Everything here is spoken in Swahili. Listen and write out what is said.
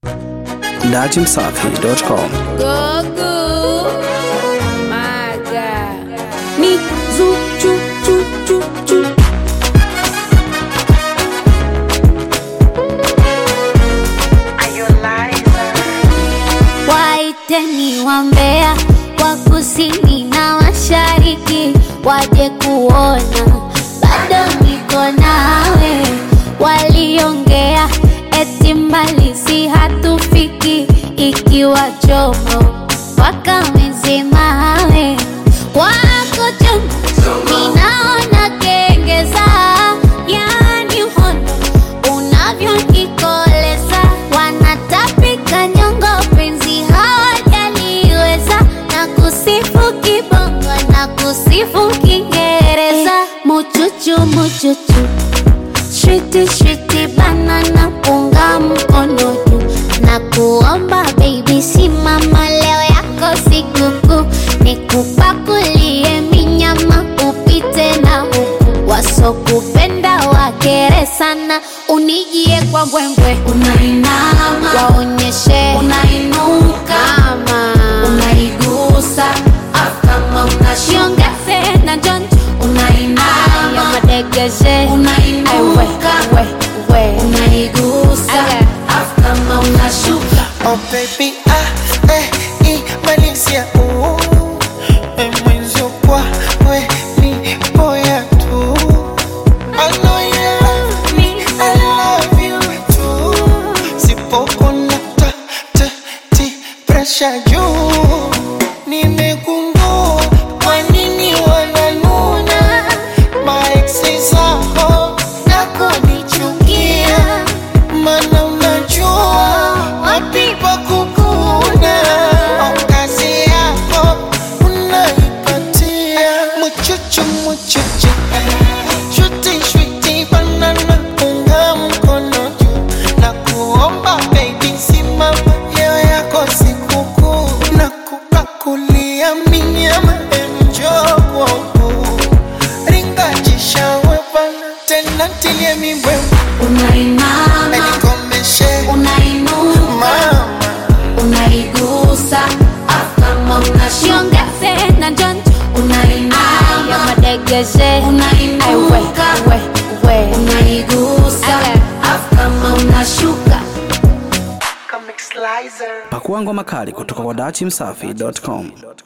dachimsafi.com. Gogo. My God. Me, zoo, choo, choo, choo, choo. Waiteni wambea wa kusini na mashariki waje kuona, bado niko nawe. Waliongea eti mbali si hatufiki, ikiwa chomo wakamezemawe wako chomo, ninaona kengeza, yani uhondo unavyonikoleza wanatapika nyongo penzi hawajaliweza na kusifu kibongo na kusifu kiingereza muchuchu muchuchu shwiti shwiti banana punga mkono juu na kuomba baby simama leo yako sikukuu nikupakulie minyama upite na huku wasokupenda wakere sana unijie kwa mbwembwe Unainama, waonyeshe unainuka, kama unaigusa, afu kama unashuka, shiongeze na jonjo ayo unainama, madegeshe Aiwe, unainuka, we, we. unaigusa, Aya. afu kama unashuka. Oh baby, ah, eh, i, Malaysia, ooh. Eh, mwenzio kwa, we, ni boya tu. I know you love me, I love you too. Sipokona ta, ta, ti, pressure juu. Nimegundua kwa nini wananuna. My exes zao, nakonichukia. Mana unajua wapi pa kukuna au kazi yako unaipatia muchuchu muchuchu shuti shuti banana unga mkono juu na kuomba baby simama leo yako sikukuu na kupakulia minyama enjo kwangu ringajishawe bana tena tilie mibwe Unainama, Nikomeshe unainuka, mama unaigusa, afu kama unashuka, shiongeze na jonjo ayo unainama, madegeshe Aiwe, unainuka, we, we. unaigusa, Aya. afu kama unashuka. Comic Slicer Pakua ngoma kali kutoka kwa dachimsafi.com.